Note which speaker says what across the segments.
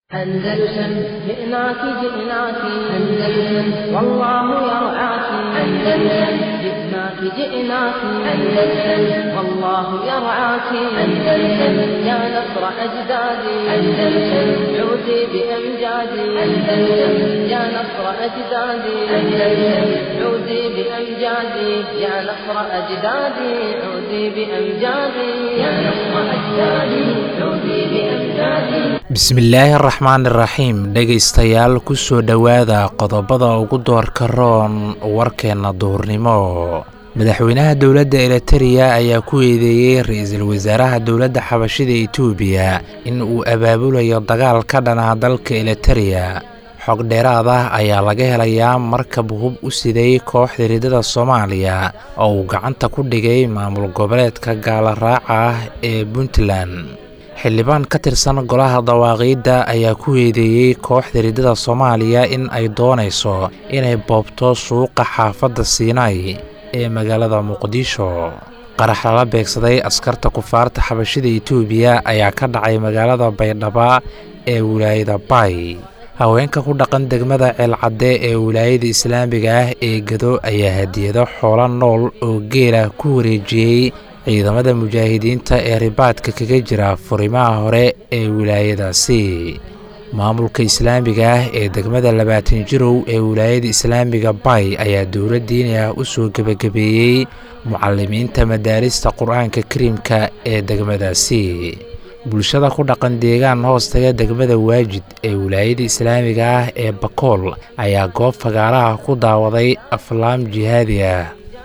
Speaker 1: أندلسن جئناك جئناك أندلسن والله يرعاك أندلسن جئناك جئناك أندلسن والله يرعاك أندلسن يا نصر أجدادي أندلسن عودي بأمجادي أندلسن يا نصر أجدادي أندلسن عودي بأمجادي يا نصر أجدادي عودي بأمجادي يا نصر أجدادي عودي بأمجادي
Speaker 2: bismillaahi araxmaan iraxiim dhegaystayaal ku soo dhowaada qodobada ugu doorka roon warkeenna duhurnimo madaxweynaha dowladda elitereya ayaa ku eedeeyey ra-iisul wasaaraha dowladda xabashida etoobiya in uu abaabulayo dagaal ka dhanaha dalka elitereya xog dheeraad ah ayaa laga helayaa markab hub u siday kooxda ridada soomaaliya oo uu gacanta ku dhigay maamul goboleedka gaala raaca ah ee puntland xildhibaan ka tirsan golaha dawaaqiidda ayaa ku eedeeyey kooxda ridada soomaaliya in ay doonayso inay boobto suuqa xaafadda siinay ee magaalada muqdisho qarax lala beegsaday askarta kufaarta xabashida etoobiya ayaa ka dhacay magaalada baydhaba ee wilaayada bay haweenka ku dhaqan degmada ceelcadde ee wilaayada islaamiga ah ee gado ayaa hadiyado xoolo nool oo geela ku wareejiyey ciidamada mujaahidiinta ee ribaadka kaga jira furimaha hore ee wilaayadaasi maamulka islaamiga ah ee degmada labaatan jirow ee wilaayada islaamiga bay ayaa dowla diini ah u soo gebagabeeyey mucalimiinta madaarista qur-aanka kariimka ee degmadaasi bulshada ku dhaqan deegaan hoostaga degmada waajid ee wilaayada islaamiga ah ee bakool ayaa goob fagaaraha ku daawaday aflaam jihaadi ah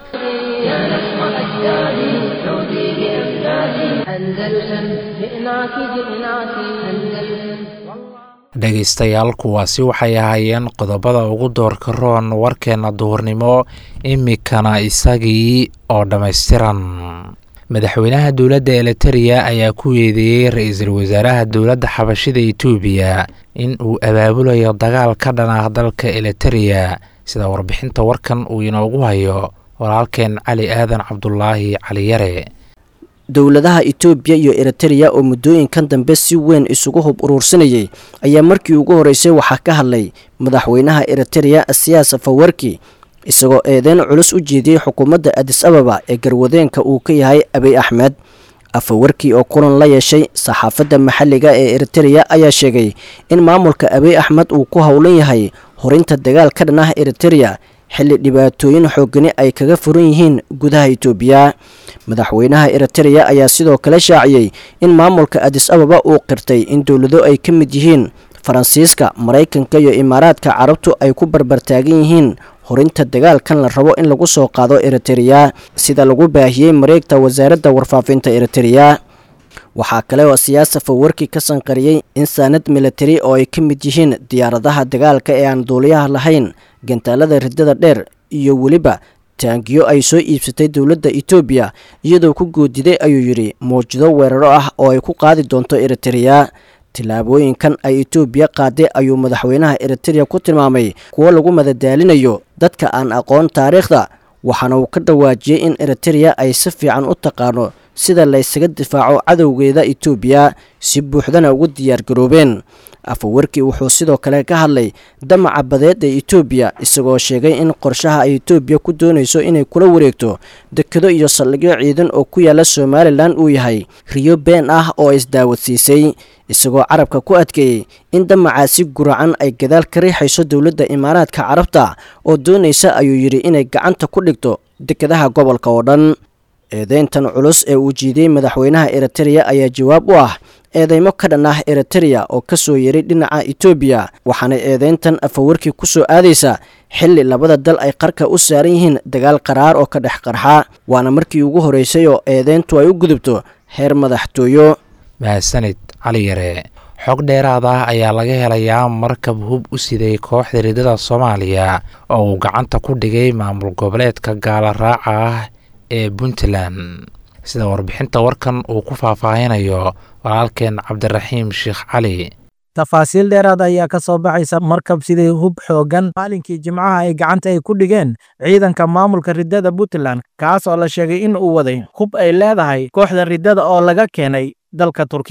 Speaker 1: أندلسن جئناك جئناك أندلسن
Speaker 2: dhegaystayaal kuwaasi waxay ahaayeen qodobada ugu doorka roon warkeenna duhurnimo imikana isagii oo dhammaystiran madaxweynaha dowladda elitereya ayaa ku eedeeyey ra-iisul wasaaraha dowladda xabashida etoobiya in uu abaabulayo dagaal ka dhan ah dalka elitereya sida warbixinta warkan uu inoogu hayo walaalkeen cali aadan cabdulaahi cali yare
Speaker 3: dowladaha etoobiya iyo eritereya oo muddooyinkan dambe si weyn isugu hub uruursanayay ayaa markii ugu horreysay waxaa ka hadlay madaxweynaha eritereya siyaas fawarki isagoo eedeyn culus u jeediyey xukuumadda adis ababa ee garwadeenka uu ka yahay abiy axmed afawarki oo kulan la yeeshay saxaafadda maxalliga ee eritereya ayaa sheegay in maamulka abiy axmed uu ku howlan yahay horinta dagaal ka dhan ah eritereya xilli dhibaatooyin xoogani ay kaga furan yihiin gudaha itoobiya madaxweynaha eritereya ayaa sidoo kale shaaciyey in maamulka adis ababa uu qirtay in dowlado ay ka mid yihiin faransiiska maraykanka iyo imaaraadka carabtu ay ku barbartaagan yihiin horinta dagaalkan la rabo in lagu soo qaado eritereya sida lagu baahiyey mareegta wasaaradda warfaafinta eritereya waxaa kale oo siyaasa fawarki ka sanqariyey in saanad militari oo ay ka mid yihiin diyaaradaha dagaalka ee aan duuliyaha lahayn gantaalada ridada dheer iyo weliba taangiyo ay soo iibsatay dowladda etoobiya iyadoo ku goodiday ayuu yidhi mawjado weeraro ah oo ay ku qaadi doonto eritereya tillaabooyinkan ay etoobiya qaaday ayuu madaxweynaha eritereya ku tilmaamay kuwo lagu madadaalinayo dadka aan aqoon taariikhda waxaana uu ka dhawaajiyey in eritereya ay si fiican u taqaano sida laysaga difaaco cadowgeeda etoobiya si buuxdana ugu diyaargaroobeen afawarki wuxuu sidoo kale ka hadlay damaca badeed ee etoobiya isagoo sheegay in qorshaha ay etoobiya ku doonayso inay kula wareegto dekedo iyo saldhigyo ciidan oo ku yaala somalilan uu yahay riyo been ah oo isdaawadsiisay isagoo carabka ku adkeeyey in damacaasi guracan ay gadaal ka riixayso dowladda imaaraadka carabta oo doonaysa ayuu yidhi inay gacanta ku dhigto dekedaha gobolka oo dhan eedeyntan culus ee uu jiidiyey madaxweynaha eritereya ayaa jawaab u ah eedeymo ka dhan ah eritereya oo ka soo yeray dhinaca etoobiya waxaana eedeyntan afawarkii ku soo aadaysa xilli labada dal ay qarka u saaran yihiin dagaal qaraar oo ka dhex qarxa waana markii ugu horreysay oo eedeyntu ay u gudubto heer madaxtooyo
Speaker 2: mahadsanid cali yare xog dheeraad ah ayaa laga helayaa markab hub u siday kooxda ridada soomaaliya oo uu gacanta ku dhigay maamul goboleedka gaala raaca ah ee puntland sida warbixinta warkan uu ku faahfaahinayo walaalkeen cabdiraxiim sheekh cali
Speaker 4: tafaasiil dheeraad ayaa ka soo baxaysa markab sidii hub xooggan maalinkii jimcaha ay gacanta ay ku dhigeen ciidanka maamulka riddada puntland kaas oo la sheegay in uu waday hub ay leedahay kooxda riddada oo laga keenay dalka turkiga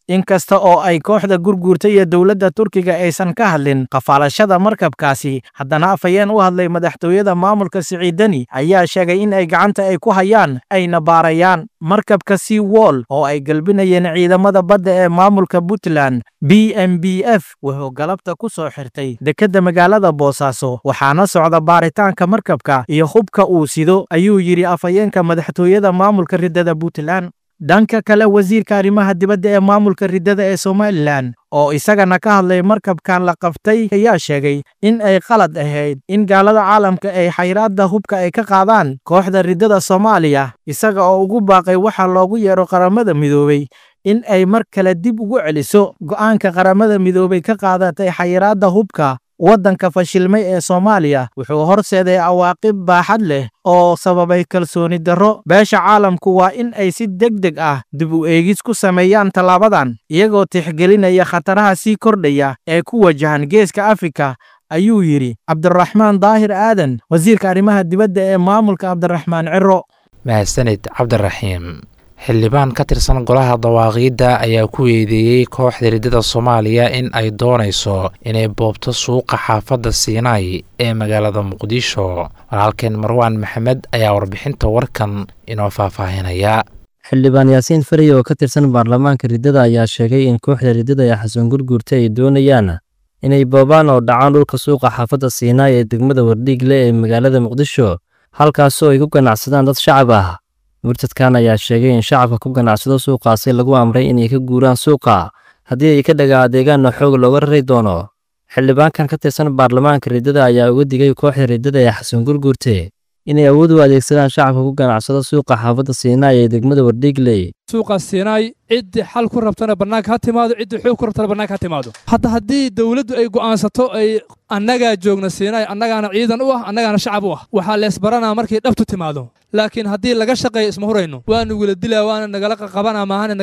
Speaker 4: inkasta oo ay kooxda gurguurta iyo dowladda turkiga aysan ka hadlin qafaalashada markabkaasi haddana afhayeen u hadlay madaxtooyada maamulka siciidani ayaa sheegay in ay gacanta ay ku hayaan ayna baarayaan markabka sea wall oo ay galbinayeen ciidamada badda ee maamulka puntland b m b f wuxuu galabta ku soo xirtay dekedda magaalada boosaaso waxaana socda baaritaanka markabka iyo hubka uu sido ayuu yidhi afhayeenka madaxtooyada maamulka riddada puntland dhanka kale wasiirka arrimaha dibadda ee maamulka riddada ee somalilan oo isagana ka hadlay markabkan la qabtay ayaa sheegay in ay qalad ahayd in gaalada caalamka ay xayraadda hubka ay ka qaadaan kooxda riddada soomaaliya isaga oo ugu baaqay waxa loogu yeero qaramada midoobey in ay mar kale dib ugu celiso go'aanka qaramada midoobey ka qaadatay xayiraadda hubka waddanka fashilmay ee soomaaliya wuxuu horseeday awaaqib baaxad leh oo sababay kalsooni darro beesha caalamku waa in ay si deg deg ah dib u eegis ku sameeyaan tallaabadan iyagoo tixgelinaya khataraha sii kordhaya ee ku wajahan geeska afrika ayuu yidhi cabdiraxmaan daahir aadan wasiirka arrimaha dibadda ee maamulka cabdiraxmaan ciro
Speaker 2: mahadsanid cabdiraxiim xildhibaan ka tirsan golaha dawaaqiidda ayaa ku eedeeyey kooxda riddada soomaaliya in ay doonayso inay boobto suuqa xaafadda siinaay ee magaalada muqdisho walaalkeen marwaan maxamed ayaa warbixinta warkan inoo faahfaahinaya
Speaker 5: xildhibaan yaasiin fariy oo ka tirsan baarlamaanka riddada ayaa sheegay in kooxda riddada ee xasan gurguurta ay doonayaan inay boobaan oo dhacaan dhulka suuqa xaafadda siinaay ee degmada wardhiigle ee magaalada muqdisho halkaasoo ay ku ganacsadaan dad shacab ah murtadkan ayaa sheegay in shacabka ku ganacsado suuqaasi lagu amray inay ka guuraan suuqa haddii ay ka dhagaa adeegaanna xoog looga rari doono xildhibaankan ka tirsan baarlamaanka riddada ayaa uga digay kooxda riddada ee xasan gurguurte inay awood u adeegsadaan shacabka ku ganacsado suuqa xaafadda siinaay ee degmada wardhiigley
Speaker 6: suuqa siinaay ciddii xal ku rabtana bannaanka ha timaado ciddii xoog ku rabtana bannaanka ha timaado hadda haddii dowladdu ay go'aansato ay annagaa joogna siinaay annagaana ciidan u ah annagaana shacab u ah waxaa leesbaranaa markay dhabtu timaado laakiin haddii laga shaqeeyo isma hurayno waanu wila dilaa waana nagala qaqabanaa maahane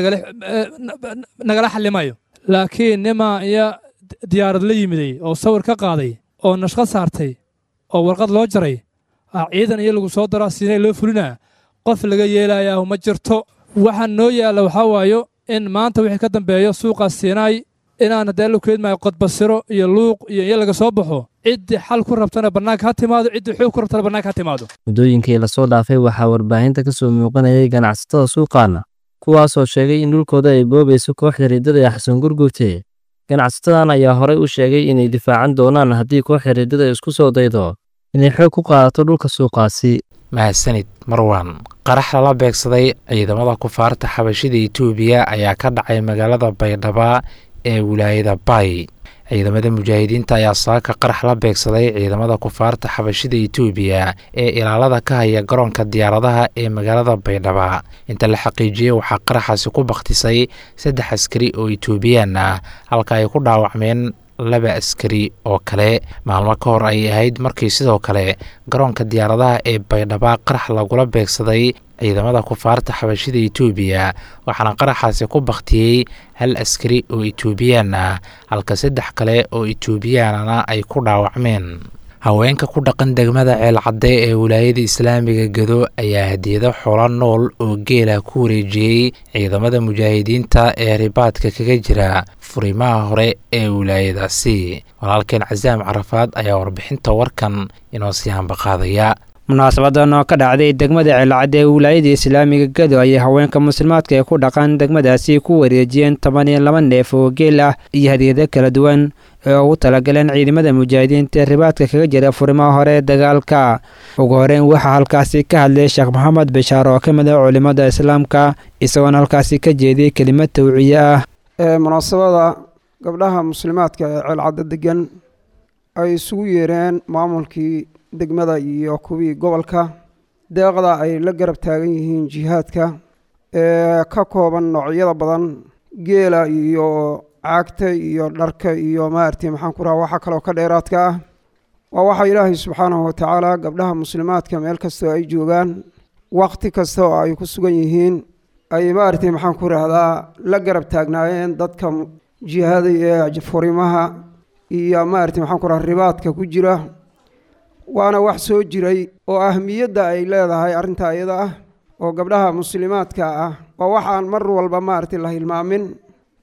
Speaker 6: nagala xallimayo laakiin nimaa iyo diyaarad la yimiday oo sawir ka qaaday oo nashqad saartay oo warqad loo jaray ciidan iyo lagu soo daraa siinay loo fulinaa qof laga yeelayaa ma jirto waxaa noo yaalla waxaa waayo in maanta wixii ka dambeeyo suuqaas siinaay inaan haddee la keedmaayo qodbasiro iyo luuq iyo iyo laga soo baxo ciddii xal ku rabtana bannaanka ha timaado ciddii xoog ku rabtana bannaanka ha timaado
Speaker 5: muddooyinkii lasoo dhaafay waxaa warbaahinta ka soo muuqanayay ganacsatada suuqaana kuwaasoo sheegay in dhulkooda ay boobayso kooxda riddada ee xasan gurgurte ganacsatadan ayaa horey u sheegay inay difaacan doonaan haddii kooxda riddada isku soo daydo inay xoog ku qaadato dhulka suuqaasi
Speaker 2: mahadsanid marwan qarax lala beegsaday ciidamada kufaarta xabashida etoobiya ayaa ka dhacay magaalada baydhaba ee wilaayada bay ciidamada mujaahidiinta ayaa saaka qarax la beegsaday ciidamada kufaarta xabashida etoobiya ee ilaalada ka haya garoonka diyaaradaha ee magaalada baydhaba inta la xaqiijiyey waxaa qaraxaasi ku bakhtisay saddex askari oo etoobiyaan ah halka ay ku dhaawacmeen laba askari oo kale maalmo ka hor ayay ahayd markii sidoo kale garoonka diyaaradaha ee baydhaba qarax lagula beegsaday ciidamada kufaarta xabashida etoobiya waxaana qaraxaasi ku bakhtiyey hal askari oo etoobiyaan ah halka saddex kale oo etoobiyaanana ay ku dhaawacmeen haweenka ku dhaqan degmada ceelcadde ee wilaayada islaamiga gado ayaa hadiyado xoolo nool oo geela ku wareejiyey ciidamada mujaahidiinta ee ribaadka kaga jira furimaha hore ee wilaayadaasi walaalkeen casaam carafaad ayaa warbixinta warkan inoo sii hambaqaadaya
Speaker 7: munaasabadan oo ka dhacday degmada ceelcadde ee wilaayada islaamiga gado ayay haweenka muslimaadka ee ku dhaqan degmadaasi ku wareejiyeen toban iyo laba neef oo geel ah iyo hadiyado kala duwan ee ugu talagaleen ciidamada mujaahidiinta ee ribaadka kaga jira furimaha hore ee dagaalka ugu horeyn waxaa halkaasi ka hadlay sheekh maxamed bishaar oo ka mid ah culimada islaamka isagoona halkaasi ka jeediyey kelimad tawciye ah
Speaker 8: munaasabada gabdhaha muslimaadka ee ceelcadde degan ay isugu yeereen maamulkii degmada iyo kuwii gobolka deeqda ay la garab taagan yihiin jihaadka ee ka kooban noocyada badan geela iyo caagta iyo dharka iyo maaragtay maxaan ku raha waxa kaloo ka dheeraadka ah waa waxa ilaahay subxaanahu watacaala gabdhaha muslimaadka meel kastoo ay joogaan wakhti kasta oo ay ku sugan yihiin ay maaragtay maxaan ku rahdaa la garab taagnaayeen dadka jihaada ee furimaha iyo maaragtay maxaan ku raha ribaadka ku jira waana wax soo jiray oo ahmiyadda ay leedahay arrinta iyada ah oo gabdhaha muslimaadka ah waa waxaan mar walba maaragtay la hilmaamin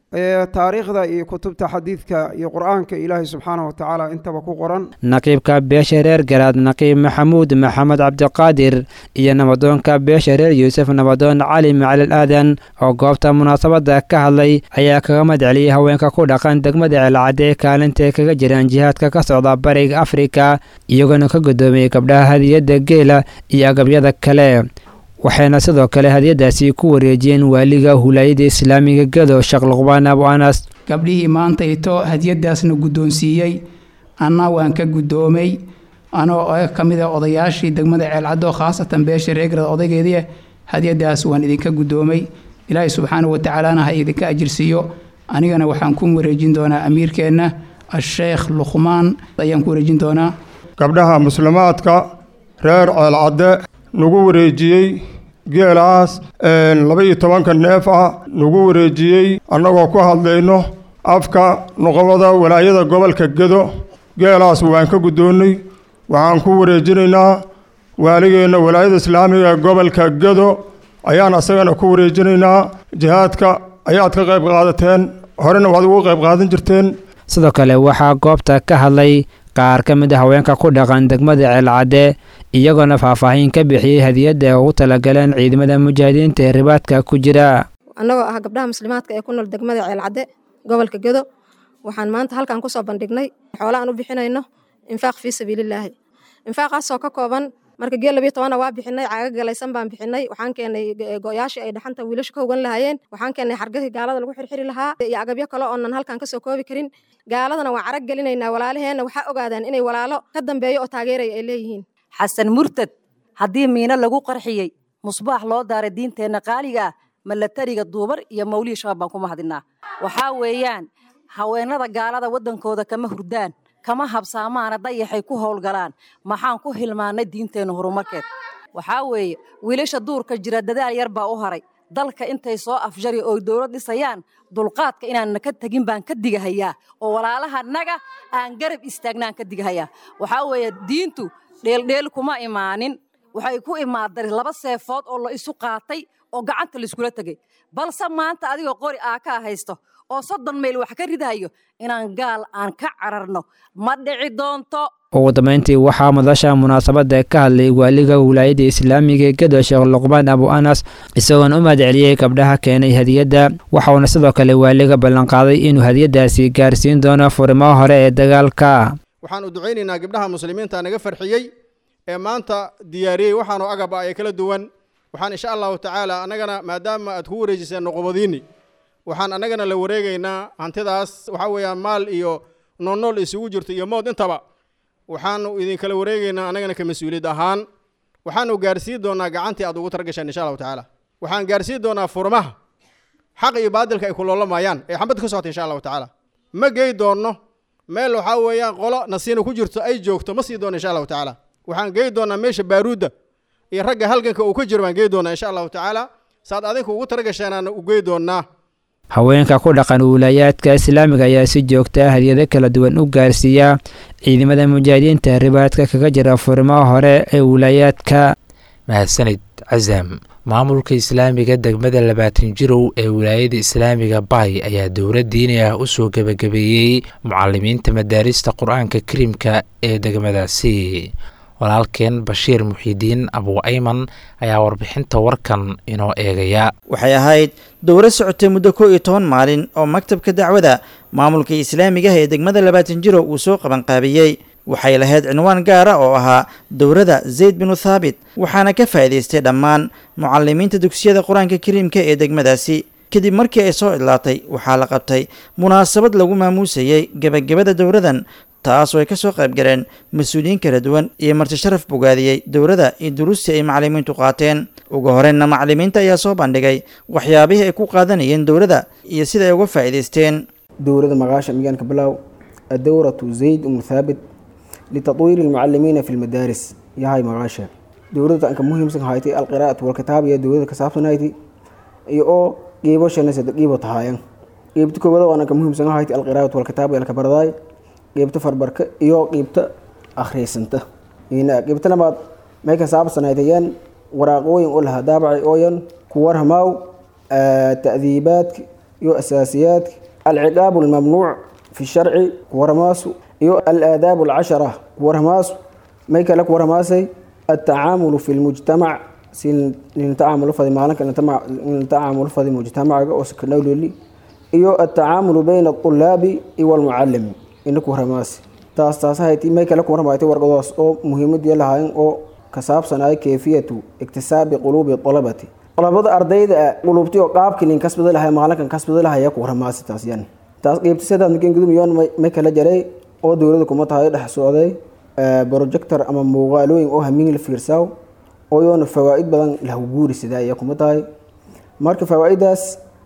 Speaker 8: taariikhda iyo kutubta xadiidka iyo qur-aanka ilaahay subxaana wa tacaala intaba ku qoran
Speaker 7: naqiibka beesha reer garaad naqiib maxamuud maxamed cabdiqaadir iyo nabadoonka beesha reer yuusuf nabadoon cali macalil aadan oo goobta munaasabadda ka hadlay ayaa kaga madceliyey haweenka ku dhaqan degmada ceelcadee kaalintae kaga jiraan jihaadka ka socda bariga afrika iyagoona ka guddoomiyey gabdhaha hadiyadda geela iyo agabyada kale waxayna sidoo kale hadiyadaasi ku wareejiyeen waaliga hulaayada islaamiga gado sheekh luqbaan abu anas
Speaker 9: gabdhihii maanta ito hadiyadaasna guddoonsiiyey anna waan ka guddoomay anoo ka mid a odayaashii degmada ceelcaddo khaasatan beesha reegrad odaygeedii hadiyadaas waan idinka guddoomay ilaahay subxaana wa tacaalana ha idinka ajirsiiyo anigana waxaan ku wareejin doonaa amiirkeenna asheekh luqmaan ayaan ku wareejin doonaa
Speaker 10: gabdhaha muslimaadka reer ceelcadde nagu wareejiyey geelaas laba iyo tobanka neef ah nagu wareejiyey annagoo ku hadlayno afka noqobada walaayada gobolka gedo geelaas waan ka guddoonnay waxaan ku wareejinaynaa waaligeenna walaayada islaamiga gobolka gedo ayaan asagana ku wareejinaynaa jihaadka ayaad ka qayb qaadateen horena waad ugu qayb qaadan jirteen
Speaker 7: sidoo kale waxaa goobta ka hadlay qaar ka mid a haweenka ku dhaqan degmada ceelcadde iyagoona faahfaahin ka bixiyey hadiyadda ugu talagaleen ciidamada mujaahidiinta ee ribaadka ku jira
Speaker 11: annagoo ah gabdhaha muslimaadka ee ku nool degmada ceelcadde gobolka gedo waxaan maanta halkan kusoo bandhignay xoolo aan u bixinayno infaaq fii sabiililaahi infaaqaasoo ka kooban marka geel labiyo tobana waa bixinay caaga galaysan baan bixinay waxaan keenay go-yaashii ay dhaxanta wiilasha ka hogan lahaayeen waxaan keenay xargahii gaalada lagu xirxiri lahaa iyo agabyo kale oonan halkan kasoo koobi karin gaaladana waan carag gelinaynaa walaalaheenna waxaa ogaadaan inay walaalo ka dambeeyo oo taageeraya ay leeyihiin
Speaker 12: xasan murtad haddii miino lagu qarxiyey musbaax loo daaray diinteenna qaaliga ah malatariga duubar iyo mawlihii shabaab baan ku mahadinaa waxaa weeyaan haweenada gaalada waddankooda kama hurdaan kama habsaamaana dayaxay ku howlgalaan maxaan ku hilmaannay diinteenna horumarkeed waxaa weeye wiilasha duurka jira dadaal yar baa u haray dalka intay soo afjari oo dowlad dhisayaan dulqaadka inaanna ka tegin baan ka digahayaa oo walaalahanaga aan garab istaagnaan ka digahayaa waxaa weeye diintu dheeldheel kuma imaanin waxay ku imaadari laba seefood oo la isu qaatay oo gacanta laiskula tegay balse maanta adigoo qori aa kaa haysto oo soddon mayl wax ka ridahayo inaan gaal aan ka cararno ma dhici doonto
Speaker 7: ugu dambeyntii waxaa madasha munaasabadda ka hadlay waaliga wilaayada islaamiga ee gado sheekh luqmaan abu anas isagoona u mahadceliyey gabdhaha keenay hadiyadda waxauna sidoo kale waaliga ballanqaaday inuu hadiyaddaasi gaarsiin doono furimaha hore ee dagaalka
Speaker 13: waxaan u ducaynaynaa gabdhaha muslimiinta naga farxiyey ee maanta diyaariyey waxaanoo agaba ay kala duwan waxaan insha allahu tacaala annagana maadaama aad ku wareejiseen noqobadiinni waxaan annagana la wareegaynaa hantidaas waxaa weeyaan maal iyo noolnool isugu jirto iyo mood intaba waxaanu idinkala wareegaynaa annagana ka mas-uuliyad ahaan waxaanu gaarsiin doonaa gacantii aad ugu targasheen insha allahu tacaala waxaan gaarsiin doonaa furmaha xaq iyo baadilka ay kuloolamayaan ee xambadda ka socota insha allahu tacaala ma gey doonno meel waxaa weeyaan qolo nasiina ku jirto ay joogto ma sii doono insha allahu tacaala waxaan gey doonaa meesha baaruudda iyo ragga halganka uu ka jiro baan gey doonaa insha allahu tacaala saad adinku ugu taragasheenaana u gey doonaa
Speaker 7: haweenka ku dhaqan wiilaayaadka islaamiga ayaa si joogta hadiyado kala duwan u gaarsiiya ciidamada mujaahidiinta ribaadka kaga jira furimaha hore ee wilaayaadka
Speaker 2: mahadsanid casam maamulka islaamiga degmada labaatan jirow ee wilaayada islaamiga bay ayaa dowlad diini ah usoo gebagabeeyey mucalimiinta madaarista qur-aanka kariimka ee degmadaasi walaalkeen bashiir muxiidiin abu ayman ayaa warbixinta warkan inoo eegaya
Speaker 14: waxay ahayd dowlad socotay muddo koo iyo toban maalin oo maktabka dacwada maamulka islaamigaha ee degmada labaatan jiro uu soo qabanqaabiyey waxay lahayd cinwaan gaara oo ahaa dowladda zayd binu thaabit waxaana ka faa'iidaystay dhammaan mucalimiinta dugsiyada qur-aanka kariimka ee degmadaasi kadib markii ay soo idlaatay waxaa la qabtay munaasabad lagu maamuusayey gebagabada dowladan taas oo ay ka soo qayb galeen mas-uuliyiin kala duwan iyo marti sharaf bogaadiyey dowladda iyo duruustii ay macalimiintu qaateen ugu horreynna macalimiinta ayaa soo bandhigay waxyaabihii ay ku qaadanayeen dowladda iyo sida ay uga faa'iidaysteen
Speaker 15: dowladda maqaasha miyaanka bilow adowratu zayd umu thaabit litadwiiri almucalimiina fi lmadaaris yahay maqaasha dowladda anka muhiimsan haytay alqiraa'atu walkitaab iyo dowladda ka saabsan hayti iyo oo qiibo shanasada qiibo tahaayan qiibta koobada oo anka muhiimsan haytay alqiraa'atu walkitaab iyo alkabardaay qiibta farbarka iyo qiibta akhriysanta qiibta labaad may ka saabsanaytayeen waraaqooyin oo lahaa daabacay ooyan ku warhamaaw ta'diibaadka iyo asaasiyaadka alciqaabu almamnuuc fi sharci kuwaramaasu iyo alaadaabu alcashara kuwaramaasu may kale kuwaramaasay altacaamulu fi lmujtamac si nintacaamulo fadi maalinka nintacaamulo fadi mujtamacaga oo sakanawleli iyo altacaamulu bayna alطulaabi iyo walmucalimi ina kuwaramaasi taas taas hayti may kale kuwaramaaytay warqadaas oo muhiimadii lahaayeen oo ka saabsanaya kayfiyatu iktisaabi quluubi alabati qalabada ardayda qulubti oo qaabkii nin kasbada lahay maalinkan kasbada lahaya kuwaramaasi taas yan taas qeybtisadaa makin gudum yoon may kala jaray oo dowlada kuma tahay dhex socday projector ama muuqaalooyin oo hamiin la fiirsaaw oo yoona fawaa'id badan lahu guuri sidaa ayaa kuma tahay marka fawaa'idaas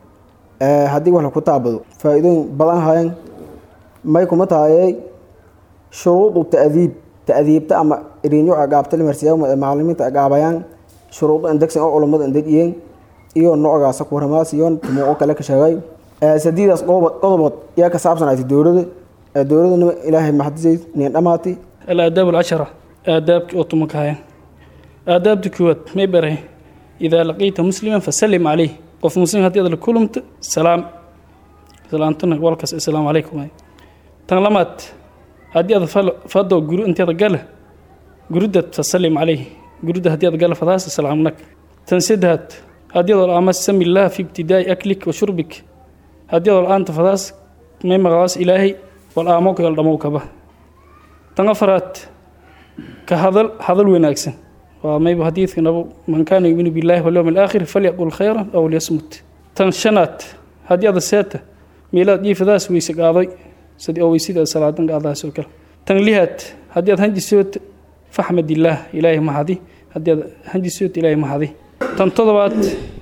Speaker 15: haddii wax laku taabado faa-iidooyin badan hayan may kuma tahayay shuruudu ta'diib ta'diibta ama irinyo agaabta limarsiyaa macalimiinta agaabayaan shuruudo indegsan oo culammada indejiyeen iyo noocaasa kuwaramaas iyo tumuuqo kale ka sheegay sadiidaas qodobood yaa ka saabsanaatay dowlada dowladana ilaahay maxadisay nin dhamaatay
Speaker 16: الآداب العشرة آداب أوتومكايا آداب دكوات ما بره إذا لقيت مسلما فسلم عليه قف مسلم هدي هذا كلمت سلام سلام تنا والكس السلام عليكم تنلمت هدي هذا فضو جرو أنت هذا قاله جرودة فسلم عليه جرودة هدي هذا قاله فداس السلام لك تنسدهت هدي هذا الأمس سمي الله في ابتداء أكلك وشربك هدي هذا الآن تفداس ما مغاس إلهي والآموك والدموك به tan afaraad ka hadal hadal wanaagsan waa mayba xadiidka nabo man kaana yuminu billahi walyowm alaakhir falyaqul khayran aw lyasmut tan shanaad haddii ada seeta meelaad jiifadaas weyse qaaday sidii oo weysida salaadan qaadaas oo kale tan lihaad haddii aad hanjisood faxmadillaah ilaahay mahadi haddii aad hanjisood ilaahay mahadi tan todobaad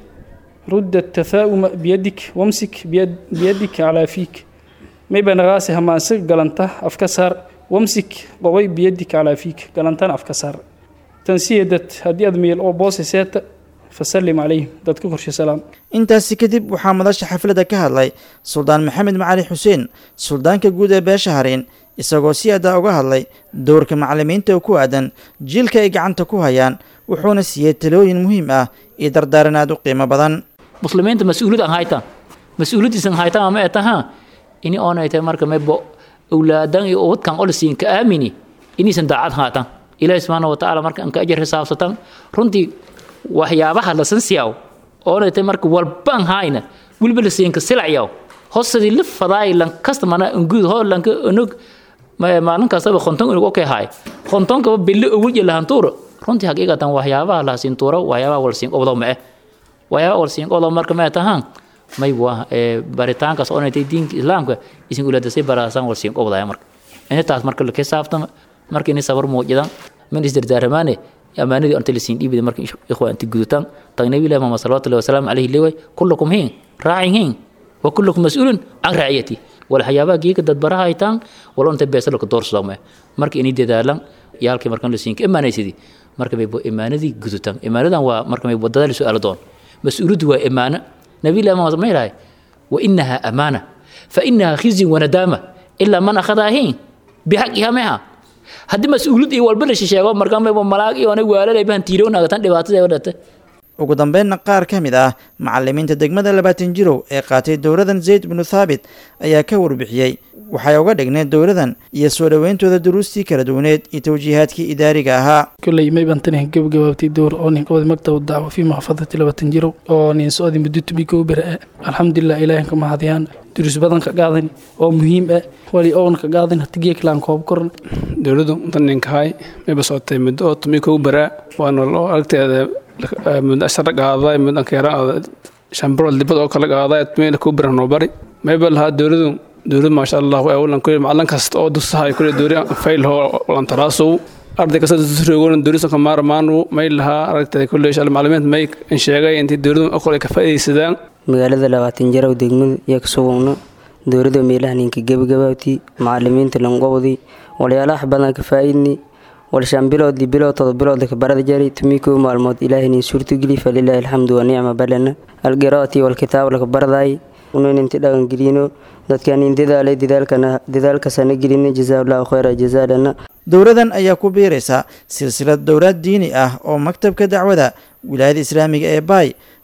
Speaker 16: rudda tathaa'uma biyadik wamsik biyadik calaa fiik mayba naqaasi hamaanse galanta afka saar wamsik qobay biyadik calaa fiik galantana afka saar tansiyadad haddii aad meel oo boose seeta fasallim calayhim dadka korshe salaam
Speaker 14: intaasi kadib waxaa madasha xafladda ka hadlay suldaan maxamed macali xuseen suldaanka guud ee beesha hariin isagoo si adaa uga hadlay dowrka macalimiinta oo ku aadan jiilka ay gacanta ku hayaan wuxuuna siiyey talooyin muhiim ah iyo dardaaran aad u qiimo badan
Speaker 17: muslimiinta mas-uuliyad aan haytaan mas-uuliyadiisan haytaan ama etaha ini oonaytay marka maybo awlaadan iyo ubadkan olisiin ka aamini inaysan daacad haatan ilaahi subxaana wa tacaala marka aan ka ajar xisaabsatan runtii waxyaabaha lasan siyaaw oonaytay marka walbaan hayna weliba lasiinka silacyaw hosadii la fadaay lan kasta mana nguud ho lanka onog maalin kastaba konton onog okay haay kontonkaba bille ogul jelahantuura runtii haqiiqatan waxyaabaha lahasiin tuura waxyaabaha walsiin qobdo ma eh waxyaabaha walsiin qobdo marka ma tahaan may waa baritaankaas oonaytay diinka islaamka isin ulaadasay baraasaan walsiin qobdaya marka intaas marka la xisaabtama marka inay sabar muujidan min isdardaaramaane amaanadii anta lasiin dhiibida marka ikhwa anti gudutaan tag nabi ilahi muhammad salawatu llahi wasalaamu calayhi leeway kullakum hiin raacin hiin wa kullakum mas-uulun can raaciyati wala waxyaabaha geeka dadbaraha haytaan wala inta beesalka doorsodome marka inay dadaalan yaalkii markan lasiinka imaanaysidii marka may imaanadii gudutaan imaanadan waa marka may wadada la su-aalo doon mas-uuliyaddu waa imaano nabi ilahi muhammad ma yidhahay wa inaha amaana fa inaha khizyun wanadaama ilaa man akhadaa hiin bixaqiha meha haddii mas-uuliyad iyo walba la shisheego markaa mayba malaag iyo anay waalalay bahan tiirownagatan dhibaatada dhate
Speaker 14: ugu dambeynna qaar ka mid ah macalimiinta degmada labaatan jirow ee qaatay dowladan zayd binu thaabit ayaa ka warbixiyey waxay uga dhigneed dowladan iyo soo dhoweyntooda duruustii kala duwaneed iyo tawjiihaadkii idaariga ahaa
Speaker 16: kolley mayban tani gabagabaabtay dowr oo nin qabad maktab dacwo fii maxfadati labaatan jirow oo nin socdi muddo tumi kow bere ah alxamdulilah ilaahin ka mahadiyaan duruus badan ka qaadan oo muhiim ah wali oona ka qaadan hati geeklaan koob koran
Speaker 18: dowladdu intan ninkahay mayba socotay muddo oo tumi kow bere waana loo aragteeda muddo ashara qaaday muddan keera shambarood dibad oo kala qaaday tumina kow bere noo bari mayba lahaa dowladdu dowlad maasha allah awlan kulli macalin kasta oo dusahay kulli dowri fayl ho lantaraasow arday kasta dusroogoon dowlisanka maarmaanu may lahaa aragtay kulli insha macalimiinta may sheegay intii dowladdu okol ay ka faa'iidaysadaan
Speaker 19: magaalada labaatan jarow degmada iyo kasugugno dowladda meelaha ninka gebagabaabtii macalimiinta lanqowdii walyaalaha badan ka faa'iidni walshaan biloodii bilood todoba bilood ka barada jari tumii kow maalmood ilaahinin suurtogeli falilaahi alxamdu wa nicma balana algiraati walkitaab laka baradaay unaninti dhaqangelino dadkanin dadaalay dadaalkasana gelina jazaaullahu khayra jazaalana
Speaker 14: dowladan ayaa ku biiraysa silsilad dowlaad diini ah oo maktabka dacwada wilaayada islaamiga ee baay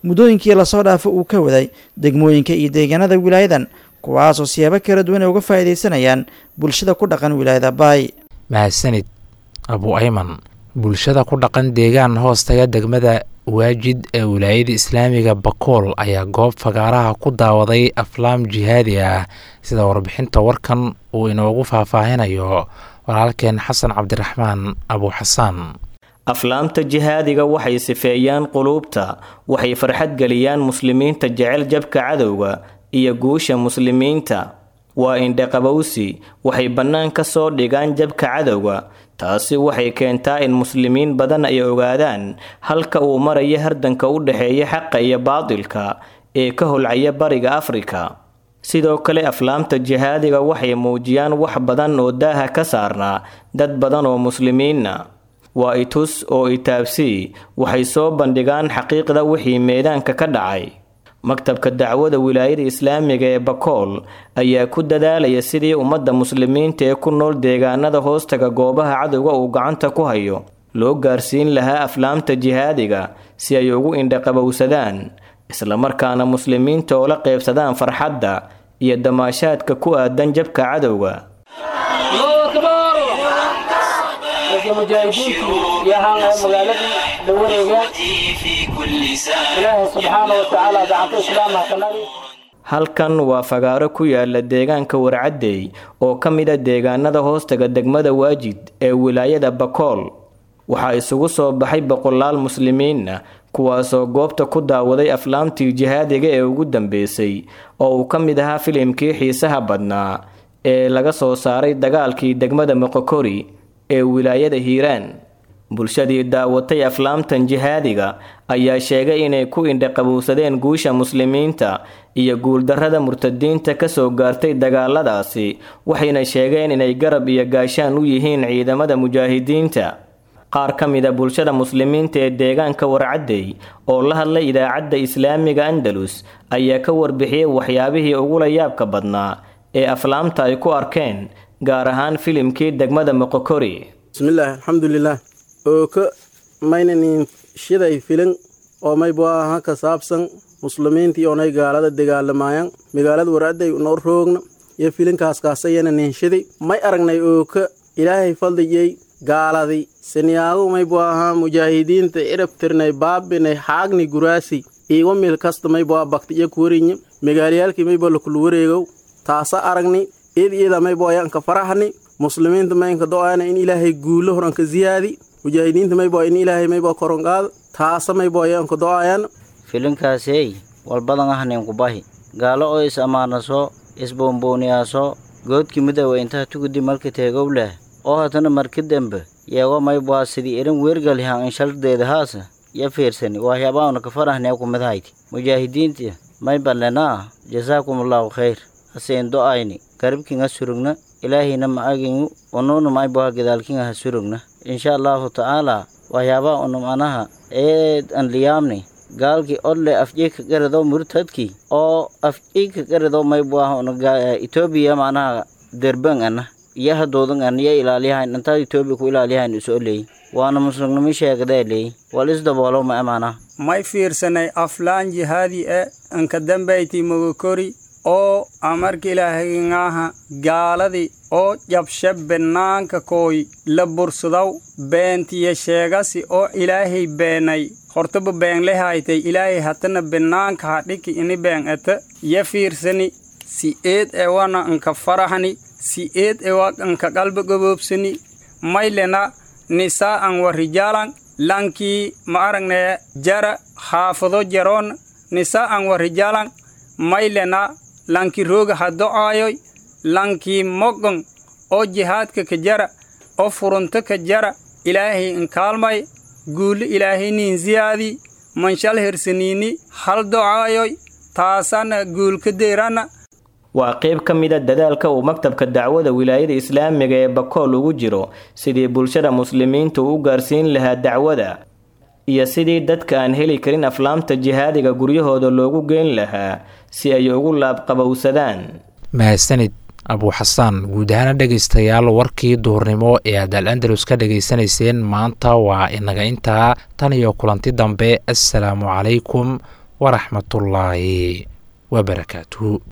Speaker 14: muddooyinkii lasoo dhaafo uu ka waday degmooyinka iyo deegaanada wilaayadan kuwaasoo siyaabo kala duwan ay uga faa'iidaysanayaan bulshada ku dhaqan wilaayada baay
Speaker 2: mahadsanid abu ayman bulshada ku dhaqan deegaan hoostaga degmada waajid ee wilaayada islaamiga bakool ayaa goob fagaaraha ku daawaday aflaam jihaadi ah sida warbixinta warkan uu inoogu faahfaahinayo walaalkeen xasan cabdiraxmaan abu xasaan
Speaker 20: aflaamta jihaadiga waxay sifeeyaan quluubta waxay farxad geliyaan muslimiinta jecel jabka cadowga iyo guusha muslimiinta waa indhaqabowsi waxay bannaan ka soo dhigaan jabka cadowga taasi waxay keentaa in muslimiin badan ay ogaadaan halka uu maraya hardanka u dhexeeya xaqa iyo baadilka ee ka holcaya bariga afrika sidoo kale aflaamta jihaadiga waxay muujiyaan wax badan oo daaha ka saarnaa dad badan oo muslimiinna waa itus oo itaabsii waxay soo bandhigaan xaqiiqda wixii meedaanka ka dhacay maktabka dacwada wilaayada islaamiga ee bakool ayaa ku dadaalaya sidii ummadda muslimiinta ee ku nool deegaanada hoostaga goobaha cadowga uu gacanta ku hayo loo gaarsiin lahaa aflaamta jihaadiga si ay ugu indhaqabowsadaan islamarkaana muslimiinta oo la qeybsadaan farxadda iyo damaashaadka ku aadan jabka cadowga
Speaker 21: mujaahidiintii iyo ahaan magaaladii dawareega ilaahay subxaana wa tacaala gacanta islaamha kanagi
Speaker 20: halkan waa fagaaro ku yaala deegaanka warcaddey oo ka mida deegaanada hoostaga degmada waajid ee wilaayada bakool waxaa isugu soo baxay boqolaal muslimiinna kuwaasoo goobta ku daawaday aflaamtii jihaadiga ee ugu dambeysay oo uu ka mid ahaa filimkii xiisaha badnaa ee laga soo saaray dagaalkii degmada moqokori ee wilaayada hiiraan bulshadii daawatay aflaamtan jihaadiga ayaa sheegay inay ku indhaqabowsadeen guusha muslimiinta iyo guuldarrada murtadiinta kasoo gaartay dagaaladaasi waxayna sheegeen inay garab iyo gaashaan u yihiin ciidamada mujaahidiinta qaar ka mida bulshada muslimiinta ee deegaanka warcaddey oo la hadlay idaacadda islaamiga andalus ayaa ka warbixiyey waxyaabihii ugula yaabka badnaa ee aflaamta ay ku arkeen gaar ahaan filimkii degmada moqokori
Speaker 22: bismillaahi alxamdulilaah oo ka maynanin shiday filin oo maybu aha ka saabsan muslimiintii oonay gaalada dagaalamaayaan magaalada waraaday noo roogna iyo filinkaas kaasayana ninshidi may aragnay oo ka ilaahay faldiyey gaaladii siniyaagu maybu ahaa mujaahidiinta cirabtirnay baabinay xaagni guraasi iiwa mil kasta maybu aha bakti iyo kuwarinya magaalayaalkii maybu lakulu wareegow taasa aragni id ida maybu ayaanka farahni muslimiinta maynka do-aana in ilaahay guulo horanka ziyaadi mujaahidiinta maybo in ilaahay maybo koronqaado taasa maybo ayaanka do-ayan
Speaker 23: filinkaasey walbadan ahnayn kubahi gaalo oo is ammaanaso isboonbooniyaaso goodkii midoowa intaha tugudi marka teegow leh oo hatana marka dembe yeego mayboa sidii irin weergalyahan inshaldeeda haasa ya fiirsani waxyaabaana ka farahnee kumidahayti mujaahidiinta may ballenaa jasaakumullahu khayr haseen do-ayni garibkinga surugna ilaahayna ma agingu unuuna mayboha gadaalkinga ha surugna insha allahu tacaala waxyaabaa unum anaha eed an liyaamni gaalkii odle afjika garado murtadki oo afjika garado mayboah etoobiya macnaha derban ana iyo hadoodan an iyo ilaaliyahayn intaad etoobiya ku ilaaliyahayn iso leey waana muslimnimo sheegadee leey wal isdaboolo ma amanaha
Speaker 24: may fiirsanay aflaan jihaadi e anka dambayti mogokori oo amarka ilaahayngaaha gaaladii oo jabshe banaanka kooy la bursudaw beentiya sheegasi oo ilaahay beenay hortaba beenlehaytay ilaahay hatana banaanka hadhiki ini been ete ya fiirsani si eed ewana anka farahani si eed ewa anka qalba goboobsani maylena nisaa an wa rijaalan lankii ma aragne jara haafado jaroon nisaa an wa rijaalan maylena lanki rooga ha do-aayoy lankii mogon oo jihaadka ka jara oo furunto ka jara ilaahay inkaalmay guulli ilaahay niin siyaadii manshal hersaniini hal do-aayoy taasana guulka deerana
Speaker 20: waa qayb ka mida dadaalka uu maktabka dacwada wilaayada islaamiga ee bakool ugu jiro sidii bulshada muslimiinta u gaarsiin lahaa dacwada iyo sidii dadka aan heli karin aflaamta jihaadiga guryahooda loogu geyn lahaa si ay ugu laabqabowsadaan
Speaker 2: mahadsanid abuu xasaan guud ahaana dhegaystayaal warkii duhurnimo ee aad al andalus ka dhegaysanayseen maanta waa inaga intaa tan iyo kulanti dambe assalaamu calaykum waraxmatullaahi wabarakaatuhu